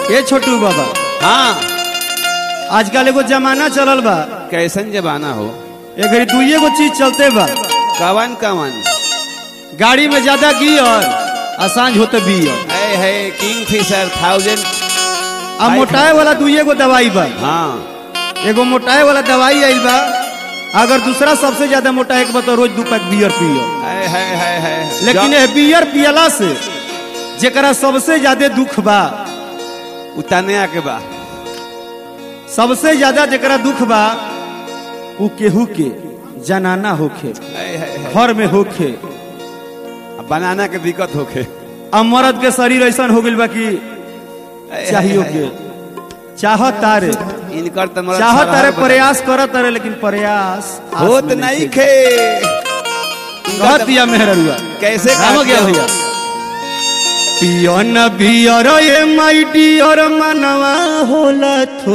ए छोटू बाबा हाँ आजकल एगो जमाना चलल बा कैसन जमाना हो ए घड़ी दुइये गो चीज चलते बा कवन कवन गाड़ी में ज्यादा गियर आ सांझ होते बियर है है किंग फिशर थाउजेंड आ मोटाए वाला दुइये गो दवाई बा हाँ एगो मोटाए वाला दवाई आइल बा अगर दूसरा सबसे ज्यादा मोटाए के बा तो रोज दू पैक बियर पियो है है है है लेकिन ए बियर पियला से जेकरा सबसे ज्यादा दुख बा उताने आके बा सबसे ज्यादा जेकरा दुख बा उ केहू के जनाना होखे है है है घर में होखे अब बनाना के दिक्कत होखे आ मर्द के शरीर ऐसा हो गइल बा कि है, चाहियो है, के है। चाहत तारे इनकर तो मरद चाहत सब तारे हर बता- प्रयास करत तारे लेकिन प्रयास आस होत में नहीं खे खे कहत दिया मेहरुआ कैसे राम कहत गया हो? भैया पियन बियर ए माई डियर मनवा होला थो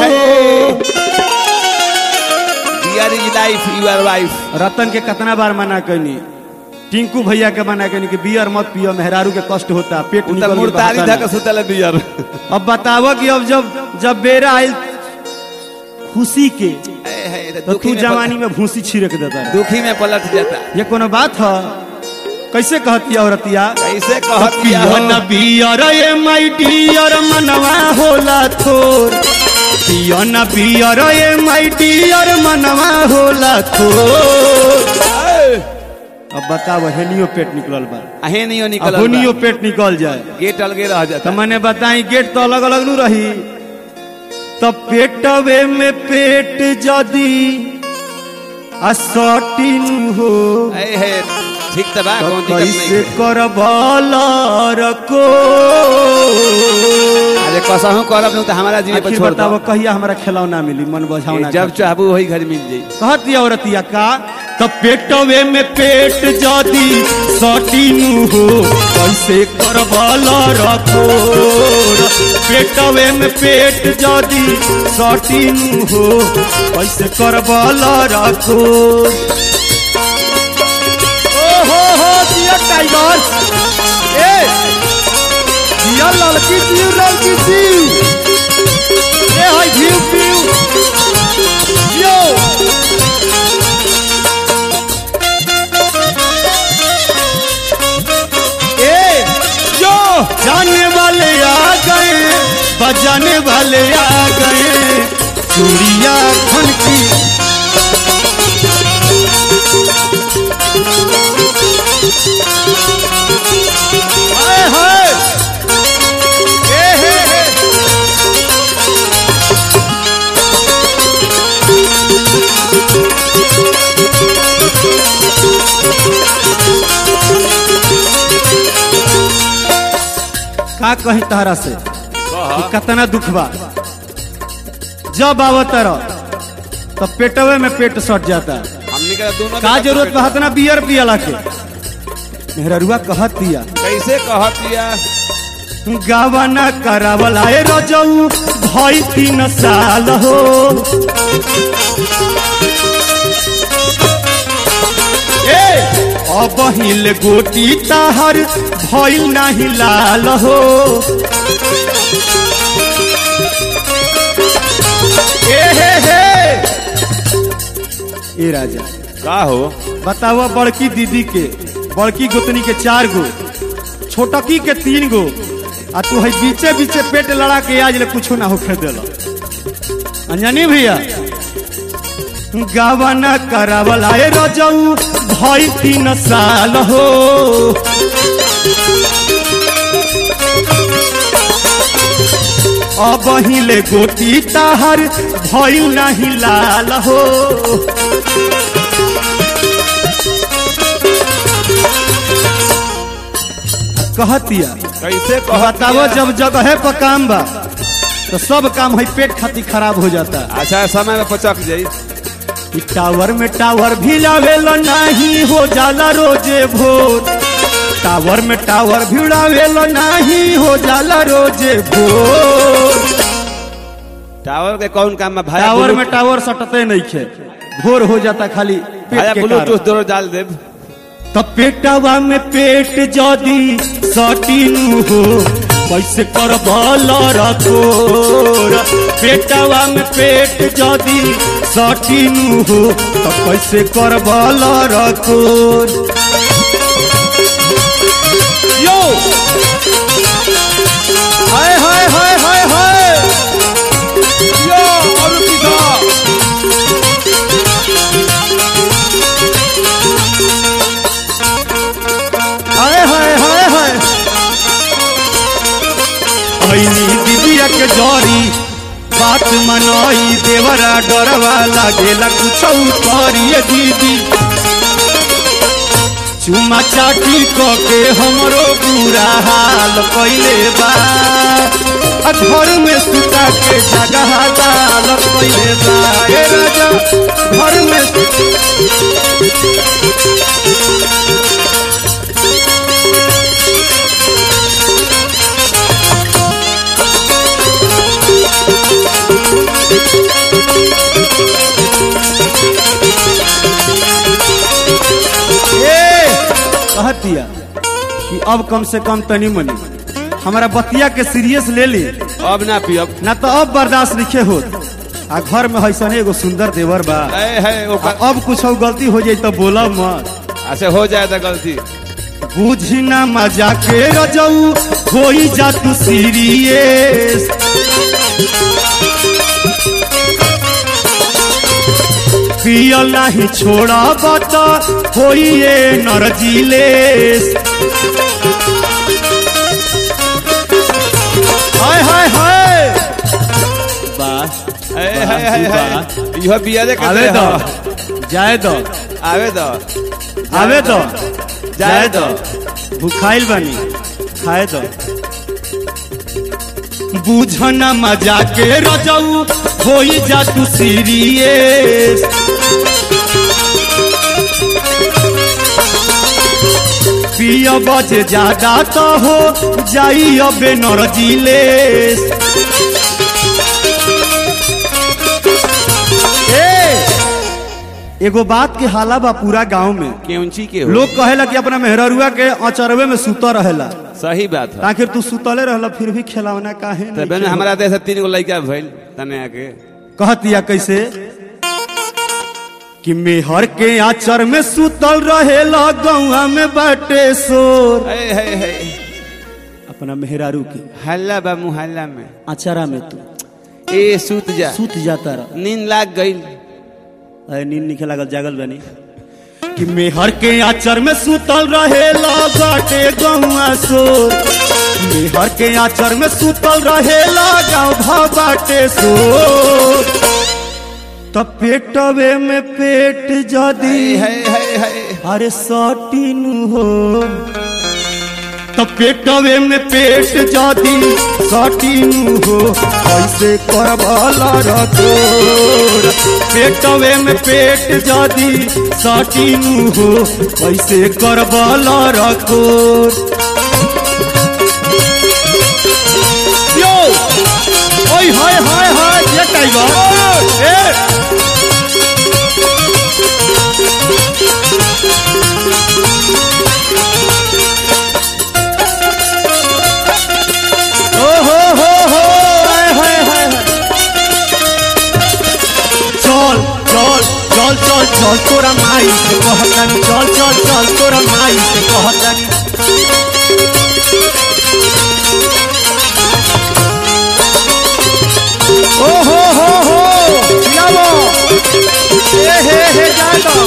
dear is life your wife Ratan के कितना बार मना कनी टिंकू भैया के मना कनी कि बियर मत पियो मेहरारू के कष्ट होता पेट उ निकल तो के मुर्तारी बहता धक ना। सुतल डियर अब बतावो कि अब जब जब बेरा आयल खुशी के है है तो तो दुखी तू में जवानी में भूसी छिड़क देता है। दुखी में पलट जाता ये कोनो बात है कैसे कहती है औरतिया कैसे कहत किया पियन बियर ए माई डियर मनवा होला थोर पियन बियर ए माई डियर मनवा होला थोर अब बताओ हेनियो पेट निकलल बा अहे नहीं अब निकल होनियो पेट निकल जाए गेट अलगे रह जाता तो मैंने बताई गेट तो अलग अलग नु रही तो पेटवे में पेट जदी असटिन हो है है ठीक तो बा तो कौन दिक्कत कैसे नहीं कर रको अरे कसहू करब नहीं तो हमारा जीवे पर आखिर छोड़ बताओ दो कहिया हमरा खिलौना मिली मन बझावना जब चाहबू वही घर मिल जाई कहती औरतिया का तो पेटवे में पेट जदी सटीनु हो कैसे करबल रखो पेटवे में पेट जदी सटीनु हो कैसे करबल रखो ओ हो हो दिया टाइगर ए दिया लड़की दियो लड़की दियो ए हाय दियो दियो यो ए जो जाने वाले आ गए बजाने वाले आ गए चूड़िया खन की हाय हाय ए हे हे का कही तहरा से कि कतना दुख बा जब आवतर तो पेटवे में पेट सट जाता हमने का दोनों का में जरूरत बा इतना बियर पियला के मेहरुआ कहत दिया कैसे कहत दिया गावना करावल आए रजऊ भई तीन साल हो ए अब हिल गोटी ताहर भइल नाही लाल हो ए हे हे ए राजा का हो बताओ बड़की दीदी के बड़की गोतनी के चार गो छोटकी के तीन गो आ तू है बीचे बीचे पेट लड़ा के आज ले कुछो ना होखे देला अंजनी भैया गावना करावला ए रजऊ भई तीन साल हो अब हिले गोटी ताहर भइल नाही लाल हो कहतिया कैसे कहत बतावो दिया? जब जगह पर काम बा तो सब काम है पेट खातिर खराब हो जाता है अच्छा समय में पचक जाई कि टावर में टावर भी लावेला नहीं हो जाला रोजे भोर टावर में टावर भी लावेला नहीं हो जाला रोजे भोर टावर के कौन काम में भाई टावर में टावर सटते नहीं खे भोर हो जाता खाली पेट भाया के ब्लूटूथ कारण। दोनों डाल देब तो पेटवा में पेट जदी सटीनु हो कैसे कर रखोर पेटवा में पेट जदी सटीनु हो तो कैसे कर रखोर यो हाय हाय हाय हाय हाय यो और किसा हाय हाय हाय हाय ऐनी दीदिया के जरी बात मनई देवरा डरवा लागेला कुछ करिए दीदी चुमा चाटी क के हमरो बुरा हाल कैले बा आ घर में सुता के जगह दाल कैले बा ए राजा घर में सु- ए कहत दिया कि अब कम से कम तनी मनी हमारा बतिया के सीरियस ले ली अब ना पियब ना तो अब बर्दाश्त लिखे हो आ घर में हैसन एगो सुंदर देवर बा है है आ ओकर अब कुछ गलती हो जाई तो बोला मत ऐसे हो जाए तो गलती बुझी ना मजा के रजऊ होई जा तू सीरियस पियल नहीं छोड़ा बता होई ये नरजिलेस हाय हाय हाय बस है है है है यह बिया दे आवे के दो जाए दो आवे दो आवे दो जाए दो भूखाइल बनी खाए दो बुझना मजा के रजऊ होई जा तू सीरियस पिय बजे ज्यादा तो हो जाई अबे नरजिलेस ए एगो बात के हाला बा पूरा गांव में केउंची के हो लोग कहेला कि अपना मेहररुआ के अचरवे में सुता रहेला सही बात है आखिर तू सुतले रहला फिर भी खिलौना काहे तब नहीं बहन खेला? हमारा देश तीन गो लड़का भइल तने आके कहतिया कैसे कि मेहर के आचर में सुतल रहेला गौआ में बाटे सोर है है है अपना मेहरारू के हल्ला बा मुहल्ला में आचरा में तू ए सूत जा सुत जाता रह नींद लाग गइल अरे नींद निकल लागल जागल बनी कि मेहर के आचर में सुतल रहेला बाटे गौआ सोर मेहर के आचर में सुतल रहेला गाँव भा बाटे सोर तब पेटवे में पेट जदी है है है अरे सटीन हो तब पेटवे में पेट जदी सटीन हो कैसे करबला रतोर पेटवे में पेट जदी सटीन हो कैसे करबला रतोर यो ओय हाय हाय हाय ये टाइगर ए ओ हो हो हो हाय हाय हाय हाय। चल चल चल चल चल तोरा माई से कहतनी चल चल चल तोरा माई से कहतनी ओ हो हो हो जाओ ए हे हे जाओ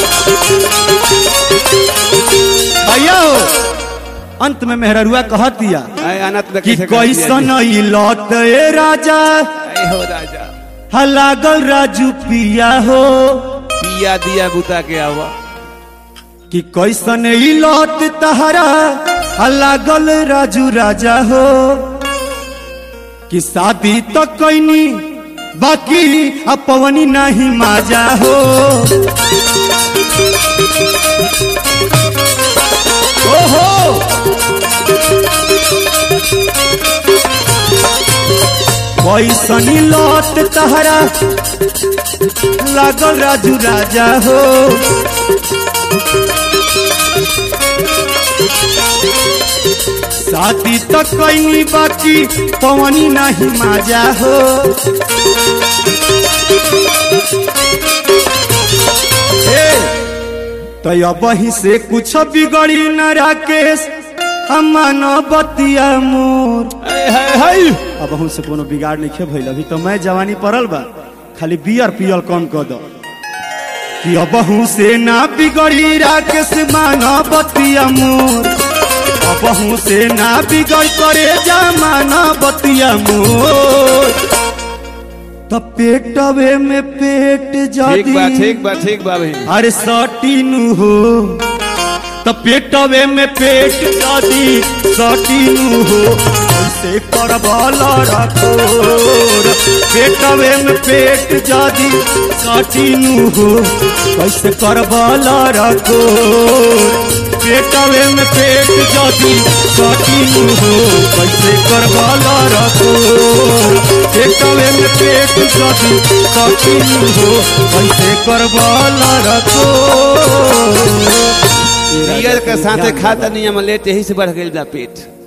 भैया हो अंत में मेहररुआ कहत दिया है अनंत में कि कैसे कर दिया कैसन ई लौट ए राजा जी? ऐ हो राजा हा लागल राजू पिया हो पिया दिया बुता के आवा कि कैसन ई लौट तहरा हा लागल राजू राजा हो कि शादी तो कैनी बाकी अब पवनी नहीं माजा हो ओहो कैसनी लौट तहरा लागल राजू राजा हो शादी तो कैनी बाकी पवनी नहीं माजा हो तो अब ही से कुछ बिगड़ी न राकेश अमन बतिया मोर हाय हाय हाय अब हम से कोनो बिगाड़ नहीं भइल अभी तो मैं जवानी पड़ल बा खाली बियर पियल कम कर दो कि अब से ना बिगड़ी राकेश माना बतिया मोर अब से ना बिगड़ करे जमाना बतिया मोर तो पेटवे में पेट ठीक बा जादी ठीक बा ठीक बा बहन अरे सटीनु हो तो पेटवे में पेट जादी सटीनु हो कैसे करबल रखोर पेटवे में पेट जादी सटीनु हो कैसे करबल रखोर पेटवे में पेट जादी सटीनु हो कैसे करबल रखोर पेटवे में पेट जादी सटीनु हो कैसे करबल रखोर पियर के साथे खाता नहीं हम लेट यही से बढ़ गई बा पेट